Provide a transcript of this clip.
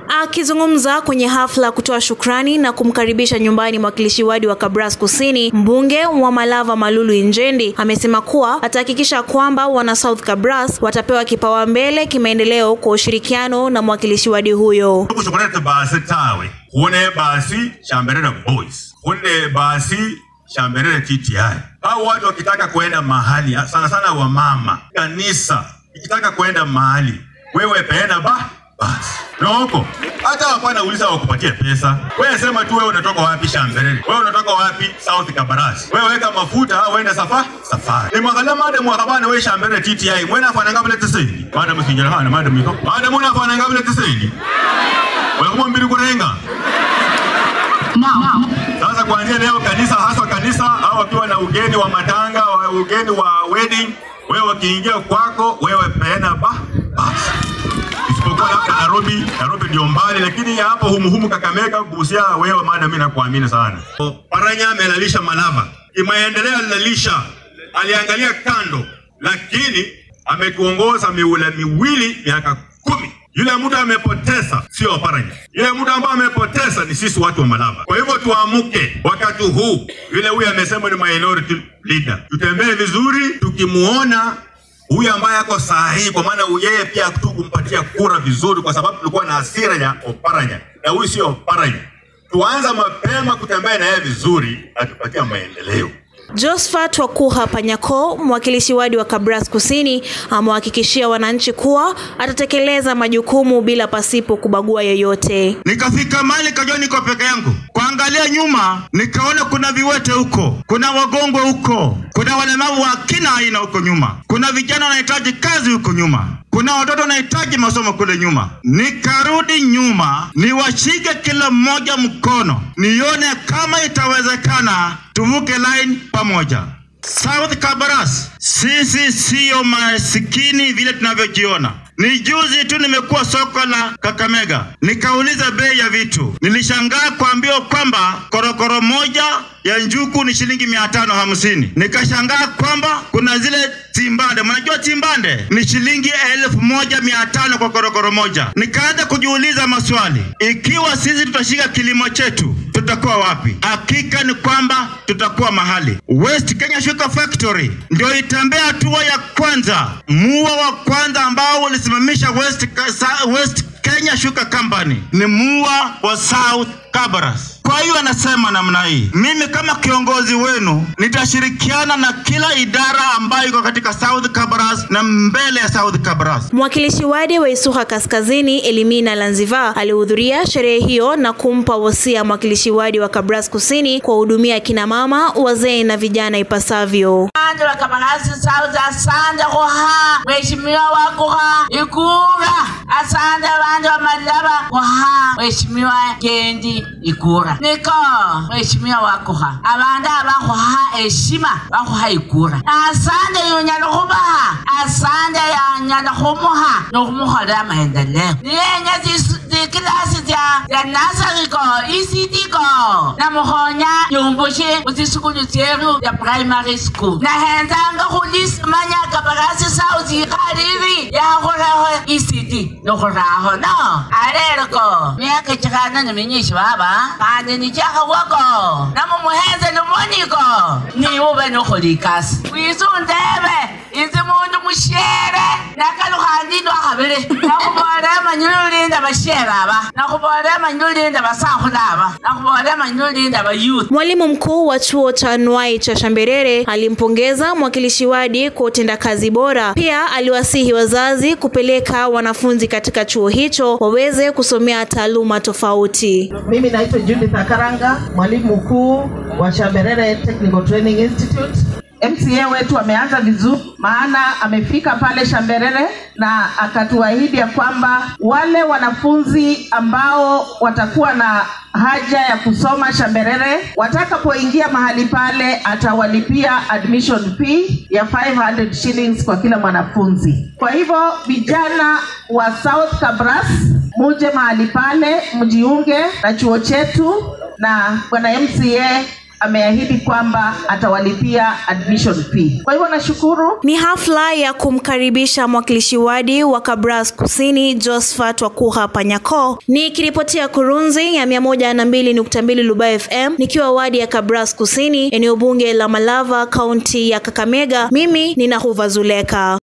Akizungumza kwenye hafla kutoa shukrani na kumkaribisha nyumbani mwakilishi wadi wa Kabras Kusini, mbunge wa Malava Malulu Injendi amesema kuwa atahakikisha kwamba wana South Kabras watapewa kipawa mbele kimaendeleo kwa ushirikiano na mwakilishi wadi huyo. kusokolete basi tawe kune basi shamberere boys kune basi shamberere TTI. Hao watu wakitaka kuenda mahali sana sana wamama, kanisa ikitaka kuenda mahali, wewe peana ba basi noko hata hapana uliza wakupatie pesa. Wewe sema tu wewe unatoka wapi Shamberere, wewe unatoka wapi South Kabarasi, wewe weka mafuta au uende safa safari. Ni mwakala madam wakabana wewe Shamberere TTI mwena afana ngabule tisini madam sinjala hana madam iko madam una afana ngabule tisini wewe kama mbili kurenga sasa kuanzia leo kanisa haswa kanisa au wakiwa na ugeni wa matanga wa ugeni wa wedding, wewe wakiingia kwako wewe peana ba basi isipokuwa labda Nairobi, Nairobi ndio mbali, lakini ya hapo humuhumu Kakamega, Busia, wewe madam, mimi nakuamini sana. Paranya amelalisha Malava, kimaendeleo alilalisha, aliangalia kando, lakini ametuongoza miula miwili miaka kumi. Yule mtu amepoteza sio Paranya, yule mtu ambaye amepoteza ni sisi watu wa Malava. Kwa hivyo tuamke wakati huu, vile huyu amesema ni minority leader, tutembee vizuri, tukimuona huyu ambaye ako sahihi, kwa maana yeye pia tu kumpatia kura vizuri, kwa sababu tulikuwa na hasira ya Oparanya na huyu sio Oparanya. Tuanza mapema kutembea na yeye vizuri, atupatia maendeleo. Josephat Wakuha Panyako, mwakilishi wadi wa Kabras Kusini, amewahakikishia wananchi kuwa atatekeleza majukumu bila pasipo kubagua yeyote. Nikafika mahali kajua niko peke yangu, kuangalia nyuma nikaona kuna viwete huko, kuna wagongwe huko, kuna walemavu wa kila aina huko nyuma, kuna vijana wanahitaji kazi huko nyuma, kuna watoto wanahitaji masomo kule nyuma. Nikarudi nyuma, niwashike kila mmoja mkono, nione kama itawezekana tuvuke line pamoja. South Kabaras, sisi siyo masikini vile tunavyojiona. Ni juzi tu nimekuwa soko la Kakamega, nikauliza bei ya vitu. Nilishangaa kuambiwa kwamba korokoro moja ya njuku ni shilingi mia tano hamsini. Nikashangaa kwamba kuna zile timbande, mnajua timbande ni shilingi elfu moja mia tano kwa korokoro moja. Nikaanza kujiuliza maswali, ikiwa sisi tutashika kilimo chetu tutakuwa wapi? Hakika ni kwamba tutakuwa mahali. West Kenya Sugar Factory ndio itembea hatua ya kwanza, mua wa kwanza ambao ulisimamisha West, West Kenya Sugar Company ni mua wa South Kabaras. Kwa hiyo anasema namna hii, mimi kama kiongozi wenu nitashirikiana na kila idara ambayo iko katika South Kabaras na mbele ya South Kabaras. Mwakilishi wadi wa Isuha Kaskazini Elimina Lanziva alihudhuria sherehe hiyo na kumpa wosia mwakilishi wadi wa Kabras Kusini kuwahudumia kina mama, wazee na vijana ipasavyo. Asante wa Kabarasi South, asante kuha mheshimiwa wakuha Ikura, asante wanje wa Malava kuha mheshimiwa Kendi Ikura niko mheshimiwa wakuha abandi abakuha heshima bakuha Ikura asante yunyala kubaha asante yanyala kumuha nokumuholera maendeleo niyenye zikilasi zya nasari ko ECD ko namukhonya yumbushe muzisukulu zyeru ya primary school nahenzanga khulisimanya kabarasi south ikhalili yakhuleho ECD nokhuraho no alelo ko myaka chikhana niminyishi baba khandi nichakhawako namumuhenze nimoniko niube nokholi ikasi wisundebe inzi mundu mushere nakalukhandi ndwakhabili nakhubolera manyululinda bashere aba nakhubolera manyululinda basakhula aba nakhubolera manyululinda bayouth Mwalimu mkuu wa chuo cha anuai cha Shamberere alimpongeza mwakilishi wadi kwa utendakazi bora. Pia aliwasihi wazazi kupeleka wanafunzi katika chuo hicho waweze kusomea taaluma tofauti. Mimi naitwa Judith Akaranga, mwalimu mkuu wa Shamberere Technical Training Institute. MCA wetu ameanza vizuri, maana amefika pale Shamberere na akatuahidi ya kwamba wale wanafunzi ambao watakuwa na haja ya kusoma Shamberere watakapoingia mahali pale atawalipia admission fee ya 500 shillings kwa kila mwanafunzi. Kwa hivyo vijana wa South Kabras, muje mahali pale mjiunge na chuo chetu, na bwana MCA ameahidi kwamba atawalipia admission fee. Kwa hivyo nashukuru Ni hafla ya kumkaribisha mwakilishi wadi wa Kabras Kusini Josephat Wakuha Panyako. Nikiripotia Kurunzi ya 102.2 Lubai FM nikiwa wadi ya Kabras Kusini, eneo bunge la Malava, kaunti ya Kakamega. Mimi ni Nahuva Zuleka.